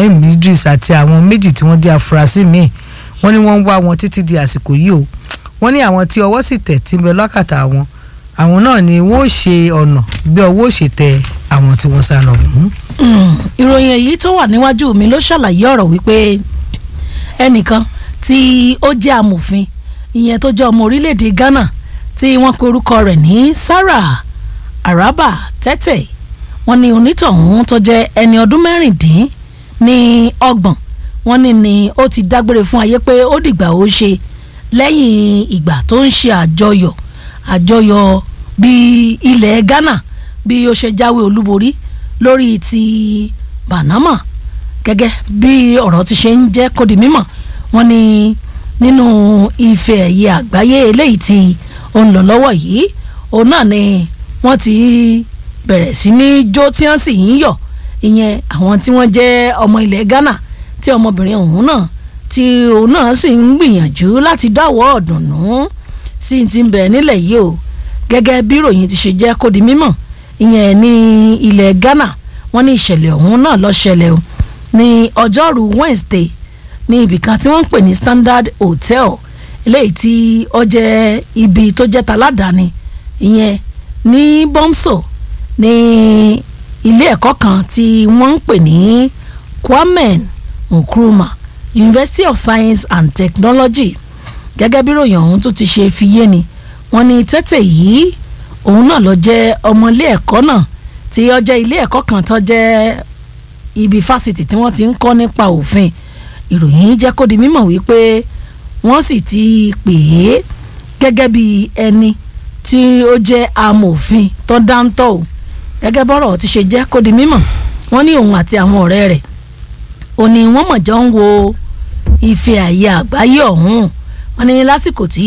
ibrahim idris àti àwọn méjì tí wọ́n jẹ́ afurasí míì wọ́n ní wọ́n ń wá wọn títí di àsìkò yìí o wọ́n ní àwọn tí ọwọ́ sì tẹ̀ tí ń bẹ lọ́kàtà wọn àwọn náà ni wọ́n ó ṣe ọ̀nà bí ọwọ́ ó ṣe tẹ àwọn tí wọ́n sá lọ. ìròyìn èyí tó wà níwájú mi ló ṣàlàyé ọ̀rọ̀ wípé ẹnìkan tí ó jẹ́ amòfin ìyẹn tó jẹ́ ọmọ orílẹ̀-èdè Ghana tí wọ́n pe orúkọ rẹ̀ ní Sarah Araba Tete wọ́n ní onítọ̀hún tó jẹ́ ẹni ọdún mẹ́rìndín ní ọgbọ̀n wọ́n ní ni ó ti dágbére fún ayé pé ó dìgbà ó ṣe lẹ́yìn ìgbà tó ń ṣe àjọyọ̀ àjọyọ̀ bí ilẹ̀ Ghana bí ó ṣe jáwé olúborí lórí ti Panama gẹ́gẹ́ bí ọ̀rọ̀ ti ṣe ń jẹ́ kó di mímọ̀ wọ́n ní nínú ife ẹ̀yẹ àgbáyé eléyìí tí ó ń lọ lọ́wọ́ yìí òun náà ni wọ́n ti bẹ̀rẹ̀ sí ní jó tí wọ́n sì ń yọ̀ ìyẹn àwọn tí wọ́n jẹ́ ọmọ ilẹ̀ Ghana tí ọmọbìnrin ọ̀hún náà tí òun náà sì ń gbìyànjú láti dáwọ́ ọ̀dùnnú sí ti ń bẹ̀ nílẹ̀ yìí o gẹ́gẹ́ bí ìròyìn ti ṣe jẹ́ kó di mímọ̀ ìyẹn ní ilẹ̀ Ghana wọ́n ní ìṣẹ̀lẹ̀ ọ̀hún náà ló ṣẹlẹ̀ o ní ọjọ́rú Wednesday ní ibìkan tí wọ́n ń pè ní Standard Hotel eléyìí tí ó jẹ́ ibi tó jẹ́ taládàáni ìyẹn ní Bomso ní ilé ẹ̀kọ́ kan tí wọ́n ń pè ní Kwame Nkrumah University of Science and Technology gẹ́gẹ́ bí ròyìn ọ̀hún tó ti ṣe fi yé ni wọ́n ní tẹ́tẹ̀ yìí òun náà ló jẹ́ ọmọ ilé ẹ̀kọ́ náà tí ó jẹ́ ilé ẹ̀kọ́ kan tó jẹ́ ibi fásitì tí wọ́n ti ń kọ́ nípa òfin ìròyìn jẹ́ kó di mímọ̀ wípé wọ́n sì ti pè é gẹ́gẹ́ bí ẹni tí ó jẹ́ amòfin tó dáńtọ́ o gẹ́gẹ́ bọ́rọ̀ ti ṣe jẹ́ kó di mímọ̀ wọ́n ní òun àti àwọn ọ̀rẹ́ rẹ̀ ó ní wọ́n mọ̀ jọ ń wo ife àyè àgbáyé ọ̀hún wọ́n ní lásìkò tí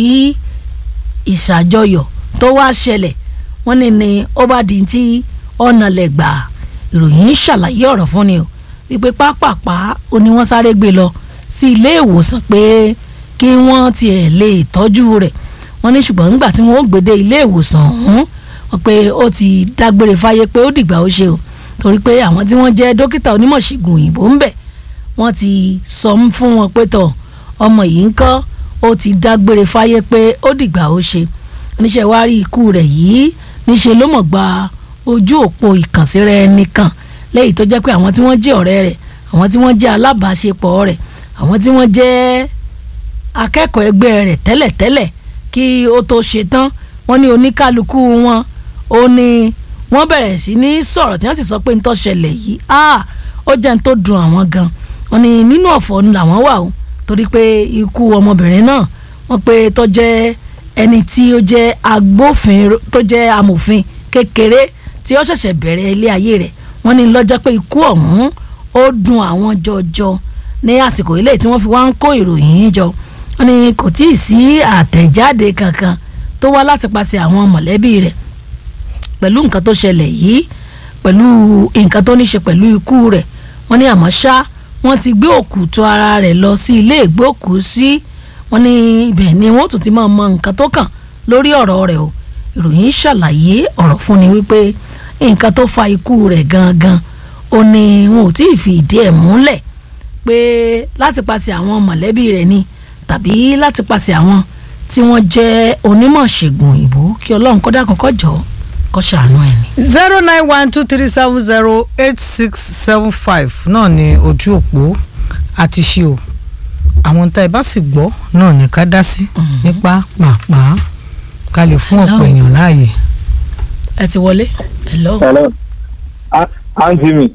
ìṣàjọyọ̀ tó wá ṣẹlẹ̀ wọ́n ní ni ó bá di tí ọ̀nà lẹ̀ gbà ìròyìn ṣàlàyé ọ̀rọ̀ fún ni o wípé pápápá ó ní wọ́n sáré gbé lọ sí ilé ìwòsàn pé kí wọ́n tiẹ̀ lè tọ́jú rẹ̀ wọ́n ní ṣùgbọ́n nígbà tí wọ́n ó gbé dé ilé ìwòsàn ọ̀hún wọ́n pé ó ti dágbére fáyé pé ó dìgbà ó ṣe o torí pé àwọn tí wọ́n jẹ́ dókítà onímọ̀ṣègùn òyìnbó ń bẹ̀ wọ́n ti sọ fún wọn pé tọ̀ ọmọ yìí ń kọ́ ó ti dágbére fáyé pé ó dìgbà ó ṣe oníṣẹ́ wa rí ikú rẹ̀ yìí níṣẹ́ ló mọ̀ gba ojú òpó ìkànsíra ẹni kan lẹ́yìn tó jẹ́ pé àwọn tí wọ́n jẹ́ ọ̀rẹ́ rẹ̀ àwọn tí wọ́n jẹ́ alábàáṣepọ̀ rẹ̀ àwọn tí wọ́n jẹ́ akẹ́kọ̀ọ́ ẹgbẹ́ rẹ̀ tẹ́lẹ̀tẹ́lẹ̀ kí ó tó ṣe tán wọ́n ní oníkálukú wọn ó ní wọ́n bẹ̀rẹ̀ sí ní sọ̀rọ̀ tí wọ́n sì sọ pé ń tó ṣẹlẹ̀ yìí ó jẹ́ ń tó dùn àwọn gan wọ́n ní nínú ọ̀fọ̀ làwọn wà o torí pé ikú ọmọbìnrin náà wọ́n pé tó jẹ́ ẹni tí ó jẹ́ agbófinró tó jẹ́ amòfin kékeré tí ó ṣẹ̀ṣẹ̀ bẹ̀rẹ̀ ilé ayé rẹ̀ wọ́n ní lọ́jọ́ pé ikú ọ̀hún ó dùn àwọn jọjọ ní àsìkò ilé tí wọ́n fi wá ń kó ìròyìn jọ wọ́n ní kò tí ì sí àtẹ̀jáde kankan tó wá láti paṣẹ àwọn mọ̀lẹ́bí rẹ̀ pẹ̀lú nǹkan tó ṣẹlẹ̀ yìí pẹ̀lú nǹkan tó ní ṣe pẹ̀lú ikú rẹ̀ wọ́n ní àmọ́ ṣá wọ́n ti gbé òkú tó ara rẹ̀ lọ sí ilé ìgbókùú sí wọ́n ní ibẹ̀ ni wọ́n tún ti máa mọ nǹkan tó kàn lórí ọ̀rọ̀ rẹ̀ o ìròyìn ṣàlàyé ọ̀rọ̀ fún ni wípé nǹkan tó fa ikú rẹ̀ gangan ó ní wọn ò tí ì fi ìdí ẹ̀ múlẹ̀ pé láti paṣẹ àwọn mọ̀lẹ́bí rẹ̀ ni tàbí láti paṣẹ àwọn tí wọ́n jẹ́ onímọ̀ ṣègùn òyìnbó kí ọlọ́run kọ́dá kọ́kọ́ jọ kó ṣàánú ẹ̀ ni. zero nine one two three seven zero eight six seven five náà ni ojú òpó àti ṣe o àwọn tá ẹ bá sì gbọ́ náà ní ká dá sí nípa pàápàá ká lè fún ọ̀pọ̀ èèyàn láàyè. ẹ ti wọlé hello. hello àǹtí mi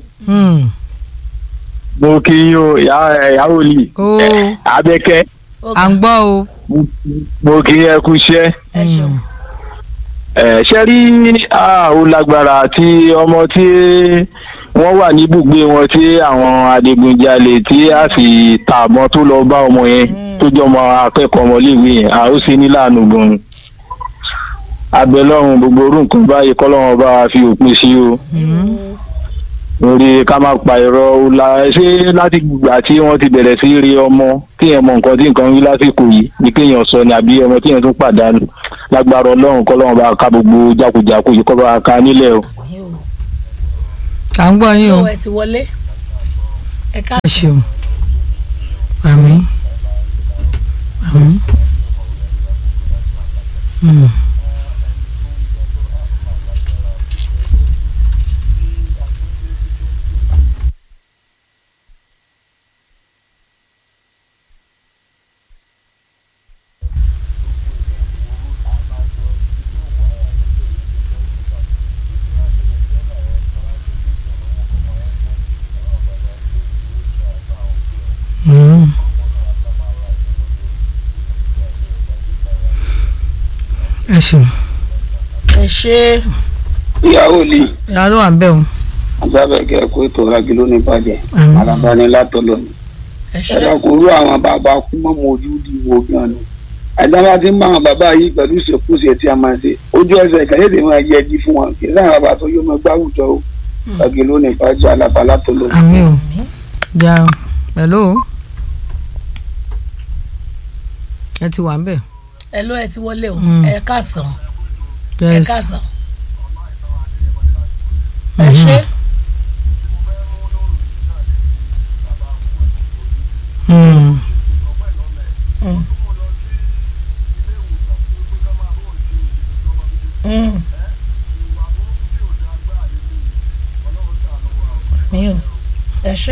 mo kí yín o ìyàwó lì Ó. abẹ́kẹ́ à ń gbọ́ o. mo kí ẹ kú iṣẹ́ ẹ ṣeun. ẹ ṣe rí ah, ó lágbára tí ọmọ tí wọ́n wà ní ibùgbé wọn tí àwọn adigunjalè tí a sì ta àmọ́ tó lọ bá ọmọ yẹn tó jọmọ akẹ́kọ̀ọ́ ọmọléèwé yẹn a ó sì ní láàánú gan-an abẹ́lọ́run gbogbo orú nǹkan báyìí kọ́lọ́run bá wa fi òpin sí o lórí ká má pa irọ́ ó la ṣé láti gbà tí wọ́n ti bẹ̀rẹ̀ sí rí ọmọ kéèyàn mọ nǹkan tí nǹkan ń rí lásìkò yìí ni kéèyàn sọ ni àbí ọmọ téèyàn tún pàdánù lágbára ọlọ́run kọ́lọ́run bá ká gbogbo jákujàku yìí kọ́ bá ká nílẹ̀ o. à ń gbọ́ yín o. ẹ ti wọlé. ẹ ká ẹ ṣeun àmín àmín. Mm. Mm. ẹ ṣeun ẹ ṣe ìyàwó lè ìyá ló wà ń bẹ̀ o asábẹ̀kẹ́ kó ètò agilo ní bàjẹ́ Àmín. alábàání látọ̀lọ́ ni ẹ ṣe ẹ̀rọ kò rú àwọn bàbá kú mọ́ mọ́ ojú di wo gan ni àdáwà tí ń bá àwọn bàbá yìí pẹ̀lú ìṣèkúṣe tí a máa ṣe ojú ẹsẹ̀ kẹ́lẹ́dẹ̀ máa yẹ ẹjí fún wọn kì í sáà bàbá tó yóò máa gbáwùjọ o agilo ní bàjẹ́ alábàá látọ̀lọ́ ni. àmín o ja hello ẹ ti wà ń bẹ̀ ẹ ló ẹ ti wọlé o Mm. ẹ káàsán ẹ yes káàsán ẹ ṣe Mm. Mm. Mm. mi ò ẹ ṣe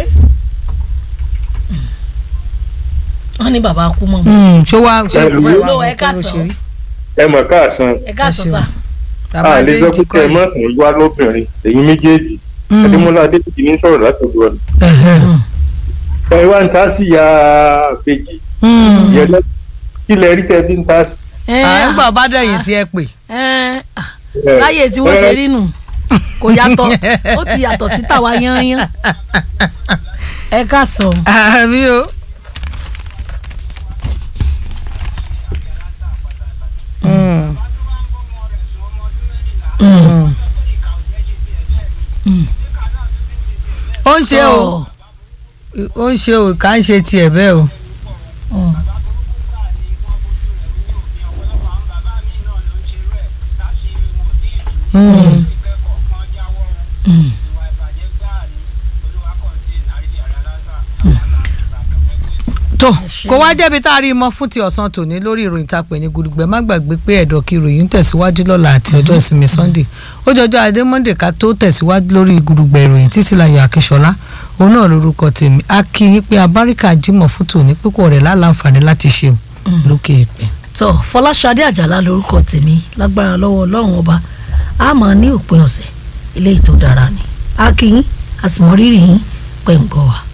wọ́n ní bàbá kú mọ́ mi Mm, ṣé wàá ṣe Hello. wàá Hello, wàá ẹ kọ́ ló ṣe káàsán. rí ẹ mọ̀ káàsán ẹ káàsán ṣeun. sà tàbá a lè dé sọ ti pé kọ́ kẹ ẹ ẹ̀. mọ̀ fún wá lóbìnrin èyí méjèèjì Mm. adémọlá adébíyì ní sọ̀rọ̀ látọ̀dọ̀ ọ̀nà Ẹ̀hẹ̀. ẹ wá ń ta sí ya kejì Mm. yẹn lọ kí lẹ rí tẹ bí ń ta sí. ẹ à ń gbà bá dẹ̀yìn sí ẹ pè ẹ láyé tí wọ́n ṣe rí nù kò yàtọ̀ ó ti yàtọ̀ sí tàwa yányán ẹ káàsán àmì o. Mm. Mm. ó ń ṣe o ó ń ṣe o ká ń ṣe tiẹ̀ bẹ́ẹ̀ o. Mm. Mm. Mm. tó ṣé. kó wá jẹ́bi tá a rí i mọ́ fún ti ọ̀sán tòní lórí ìròyìn tá a pè ní gudugbẹ má gbàgbé pé ẹ̀dọ̀ kí ìròyìn ń tẹ̀síwájú lọ́la àti ọjọ́ ìsinmi sunday ó jọjọ́ adé monday ká tó tẹ̀síwájú lórí gudugbẹ ìròyìn títí láyọ̀ akíṣọlá òun náà lórúkọ tèmi a kí yín pé abáríkà jímọ̀ fún tòní pípọ̀ rẹ̀ láǹfààní láti ṣe lókè ìpè. tó fọláṣadé àjàlá lórúkọ tèmi lágbára lọ́wọ́ ọlọ́run ọba a máa ní òpin ọ̀sẹ̀ eléyìí tó dára ni a kí yín a sì mọ rírì yín pẹ̀ ń gbọ́ wa.